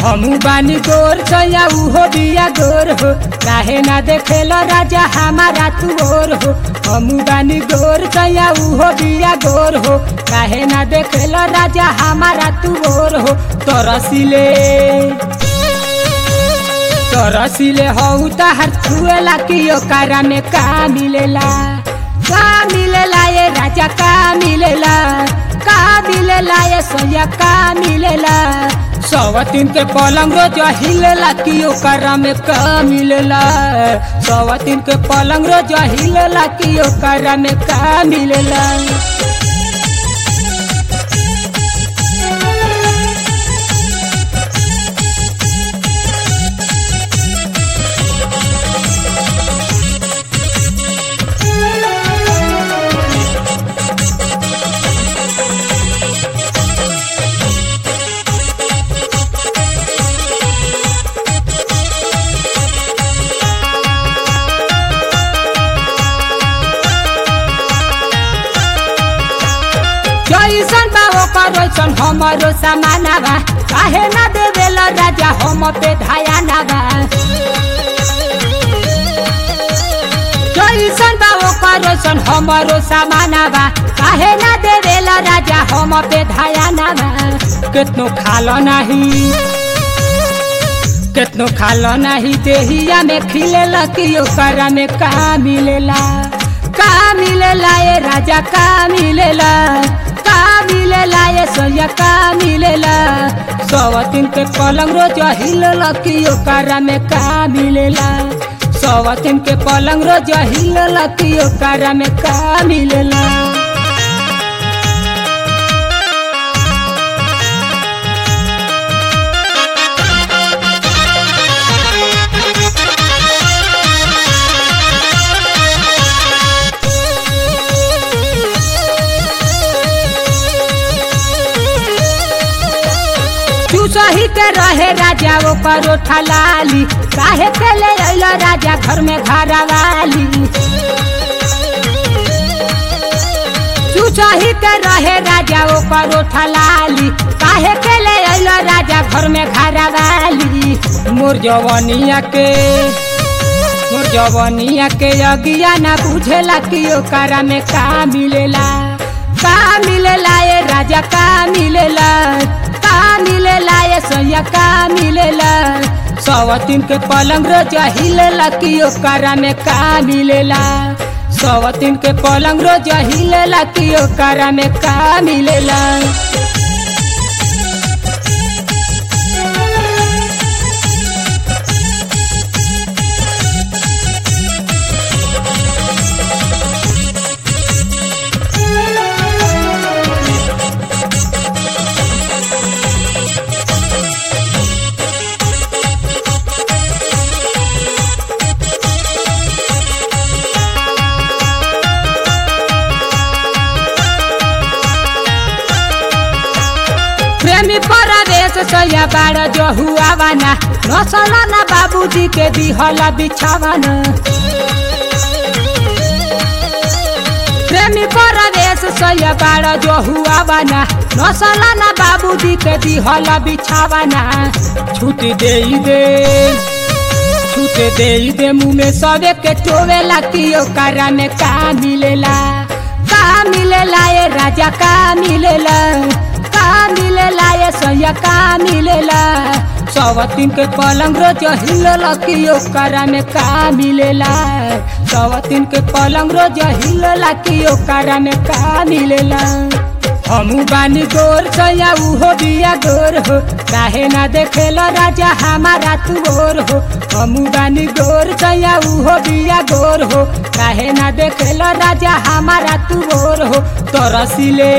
हमू बानी गोर सैया उहो बिया गोर हो काहे ना देखेला राजा हमारा तू और हो हमू बानी गोर सैया उहो बिया गोर हो काहे ना देखेला राजा हमारा तू और हो तरसिले तरसिले हौ तहर छुएला कि ओकरा में का मिलेला का मिलेला ये राजा का मिलेला का मिलेला ये सोया का मिलेला सवतीन के पलंग रोज हिलेला कि ओकरा में का मिलेला सवतीन के पलंग रोज हिलेला कि ओकरा में का मिलेला जैसन बा ओकर वैसन हमरो समाना बा काहे ना देवेला राजा हम पे धायाना बा जैसन बा ओकर वैसन हमरो समाना बा काहे ना देवेला राजा हम पे धायाना बा केतनो खालो नाही केतनो खालो नाही देहिया में खिलेला कि ओकरा में का मिलेला का मिलेला ये राजा का मिलेला का मिलेला ये सोया का मिलेला सवतीन के पलंग रोज हिलेला कि ओकरा में का मिलेला सवतीन के पलंग रोज हिलेला कि ओकरा में का मिलेला तू सही के रहे राजा वो परोठा लाली काहे के ले अइला राजा घर में घरा वाली तू सही के रहे राजा वो परोठा लाली काहे के ले अइला राजा घर में घरा वाली मोर जवनिया के मोर जवनिया के अगिया ना बुझेला कि ओकरा में का मिलेला का मिलेला ये राजा का मिलेला का मिलेला ये सोया का मिलेला सवतीन के पलंग रोज हिलेला कि ओकरा में का मिलेला सवतीन के पलंग रोज हिलेला कि ओकरा में का मिलेला प्रेमी परवेश सया बाड़ जो हुआ वाना नसला ना बाबूजी के दिहला बिछावाना प्रेमी परवेश सया बाड़ जो हुआ वाना नसला ना बाबूजी के दिहला बिछावाना छूट दे दे छूट दे दे मुँह में सबे के टोवेला कि ओकरा में का मिलेला का मिलेला ये राजा का मिलेला का मिलेला ये सैया का मिलेला सवतीन के पलंग रोज हिलेला कि ओकरा में का मिलेला सवतीन के पलंग रोज हिलेला कि ओकरा में का मिलेला हमू बानी गोर सैया उहो बिया गोर हो काहे ना देखेला राजा हमारा तू और हो हमू बानी गोर सैया उहो बिया गोर हो काहे ना देखेला राजा हमारा तू और हो तरसिले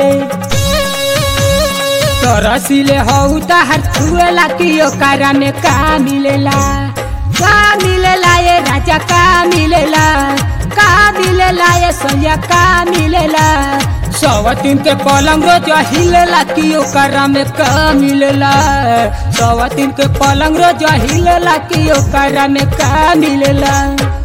तरसिले हौ तहर छुएला कि ओकरा में का मिलेला का मिलेला ये राजा का मिलेला का मिलेला ये सैया का मिलेला सवतीन के पलंग रोज हिलेला कि ओकरा में का मिलेला सवतीन के पलंग रोज हिलेला कि ओकरा में का मिलेला